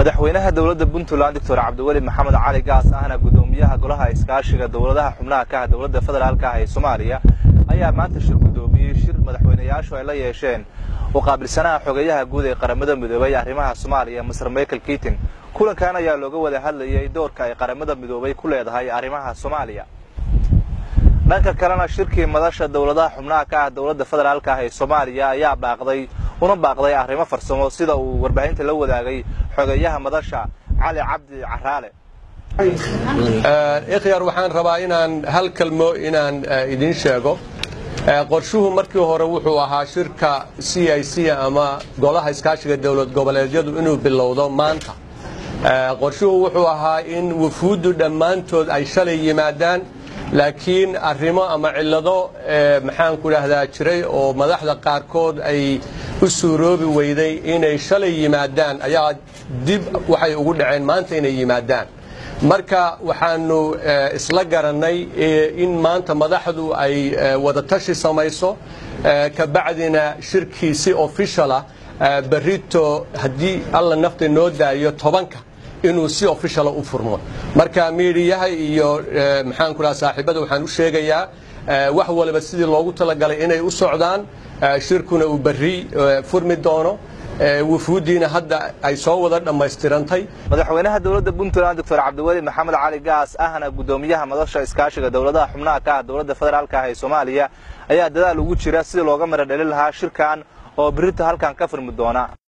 madaxweynaha dowladda puntland doctor cabdiweli maxamed cali gaas ahna guddoomiyaha golaha iskaashiga dowladaha xubnaha ka ah dowladda federaalka ah ee soomaaliya ayaa maanta shir guddoomiyey shir madaxweynayaashu ay la yeesheen oo qaabilsanaha xogeeyaha guud ee qaramada midoobay arrimaha soomaaliya maser michael kiting kulankan ayaa looga wada hadlayay doorka ay qaramada midoobay ku leedahay arrimaha soomaaliya dhanka kalena shirkii madasha dowladaha xubnaha ka ah dowladda federaalka ah ee soomaaliya ayaa baaqday una baaqday arrimo farsamo sida uu warbaahinta la wadaagay xogeeyaha madasha cali cabdi caraale ikhyaar waxaan rabaa inaan hal kalmo inaan idiin sheego qorshuhu markii hore wuxuu ahaa shirka c i c ama golaha iskaashiga dowlad goboleedyadu inuu bilowdo maanta qorshuhu wuxuu ahaa in wufuuddu dhammaantood ay shalay yimaadaan laakiin arrimo ama cillado maxaanku dhahdaa jiray oo madaxda qaarkood ay u suuroobi weyday inay shalay yimaadaan ayaa dib waxay ugu dhaceen maanta inay yimaadaan marka waxaanu isla garannay in maanta madaxdu ay wadatashi samayso kabacdina shirkii si officialah berrito haddii alla nafta noo daayo tobanka inuu si officiala u furmo marka miidiyaha iyo maxaanku dhaha saaxiibada waxaan u sheegayaa wax waliba sidii loogu talagalay inay u socdaan shirkuna uu berri furmi doono wufuuddiina hadda ay soo wada dhammaystirantay madaxweynaha dowladda puntland doctor cabdiweli maxamed cali gaas ahna guddoomiyaha madasha iskaashiga dowladaha xubnaha ka ah dowladda federaalka ah ee soomaaliya ayaa dadaal ugu jira sidii looga mara dhalin lahaa shirkan oo berrita halkan ka furmi doona